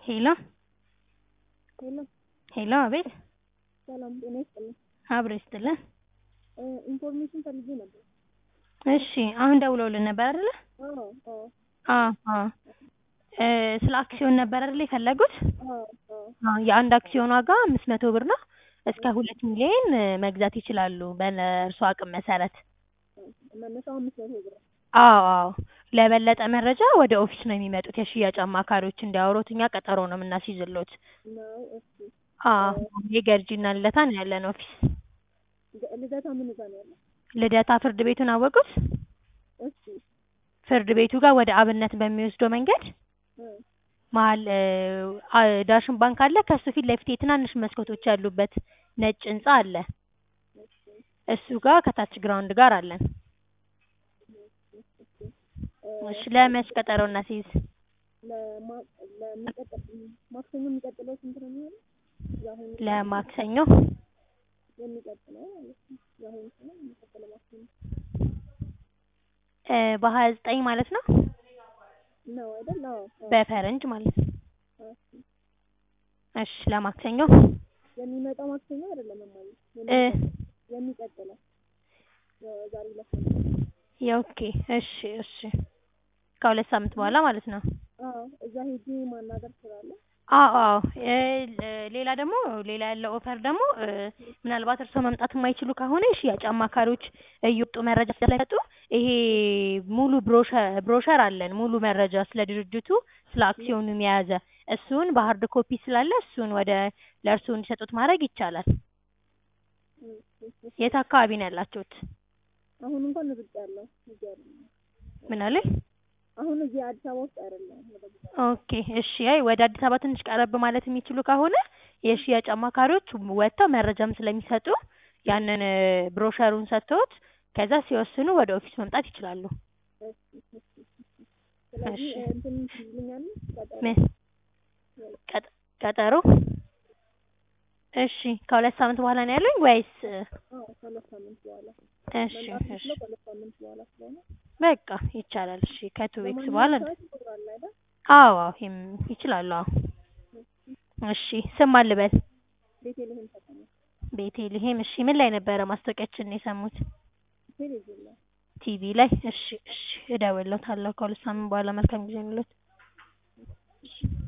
ሄሎ ሄሎ ሄሎ፣ አቤት። ሰላም ጤና ይስጥልኝ። አብሮ ይስጥልን። ኢንፎርሜሽን ፈልጌ ነበር። እሺ፣ አሁን ደውለውልን ነበር አይደለ? አዎ አዎ አዎ አዎ። እ ስለ አክሲዮን ነበር አይደለ የፈለጉት? አዎ አዎ አዎ፣ የአንድ አክሲዮን ዋጋ አምስት መቶ ብር ነው። እስከ ሁለት ሚሊዮን እ መግዛት ይችላሉ በእርሶ አቅም መሰረት። መነሻው አምስት መቶ ብር። አዎ አዎ። ለበለጠ መረጃ ወደ ኦፊስ ነው የሚመጡት የሽያጭ አማካሪዎች እንዲያወሩት፣ እኛ ቀጠሮ ነው የምናስይዝሎት። ነው እሺ። አዎ፣ የገርጂና ልደታ ነው ያለን ኦፊስ። ገ- ልደታ ምን ጋር ነው ያለው? ልደታ ፍርድ ቤቱን አወቁት? እሺ ፍርድ ቤቱ ጋር ወደ አብነት በሚወስደው መንገድ እ መሀል እ አ- ዳሽን ባንክ አለ። ከሱ ፊት ለፊት የትናንሽ መስኮቶች ያሉበት ነጭ ህንጻ አለ። እሺ እሱ ጋር ከታች ግራውንድ ጋር አለን። እ እሺ ለመች ቀጠሮ እናስይዝ? ለማ- ለሚቀጥል ማክሰኞ የሚቀጥለው ስንት ነው የሚሆነው? የአሁኑ ለማክሰኞ የሚቀጥለው ማለት ነው። የአሁኑ ስለ የሚቀጥለው ማክሰኞ እ በሀያ ዘጠኝ ማለት ነው ነው አይደል? አዎ አዎ። በፈረንጅ ማለት ነው። እሺ እሺ ለማክሰኞ የሚመጣው ማክሰኞ አይደለም እማዬ። እ የሚቀጥለው የዛሬ ሁለት ሳምንት ኦኬ እሺ እሺ ከሁለት ሳምንት በኋላ ማለት ነው። አዎ እዛ ሄጄ ማናገር እችላለሁ። አዎ አዎ እ ለ- ሌላ ደግሞ ሌላ ያለው ኦፈር ደግሞ እ ምናልባት እርስዎ መምጣት የማይችሉ ከሆነ የሽያጭ አማካሪዎች እየወጡ መረጃ ስለሰጡ ይሄ ሙሉ ብሮሸር ብሮሸር አለን ሙሉ መረጃ ስለ ድርጅቱ ስለ አክሲዮኑም የያዘ እሱን በሀርድ ኮፒ ስላለ እሱን ወደ ለእርስዎ እንዲሰጡት ማድረግ ይቻላል። እ እሺ የት አካባቢ ነው ያላችሁት? አሁን እንኳን ርቅ ያለው እዚህ አይደለም። ምን አሉኝ? አሁን እዚህ አዲስ አበባ ውስጥ አይደለም። ወደ ቦታ ኦኬ እሺ። አይ ወደ አዲስ አበባ ትንሽ ቀረብ ማለት የሚችሉ ከሆነ የሽያጭ አማካሪዎች ወጥተው መረጃም ስለሚሰጡ ያንን እ ብሮሸሩን ሰጥተውት ከዛ ሲወስኑ ወደ ኦፊስ መምጣት ይችላሉ። እሺ እሺ እሺ። ስለዚህ እሺ። እ እንትን ትይልኛለሽ ቀጠሮ ምን ቀጥ- ቀጠሮ? እሺ ከሁለት ሳምንት በኋላ ነው ያሉኝ ወይስ? እ አዎ ከሁለት ሳምንት በኋላ እሺ መምጣት እሺ የምችለው ከሁለት ሳምንት በኋላ ስለሆነ በቃ ይቻላል። እሺ ከቱ ዊክስ በማንኛውም በኋላ ሰዓት ይኖራል አይደል? አዎ አዎ ይም- ይችላሉ። አዎ እሺ ስም አልበል ቤተልሔም ከተማ ቤቴልሔም። እሺ ምን ላይ ነበረ ማስታወቂያችን የሰሙት? ቴሌቪዥን ላይ ቲቪ ላይ። እሺ እሺ እደውልለታለሁ ከሁለት ሳምንት በኋላ። መልካም ጊዜ ይሁንልዎት።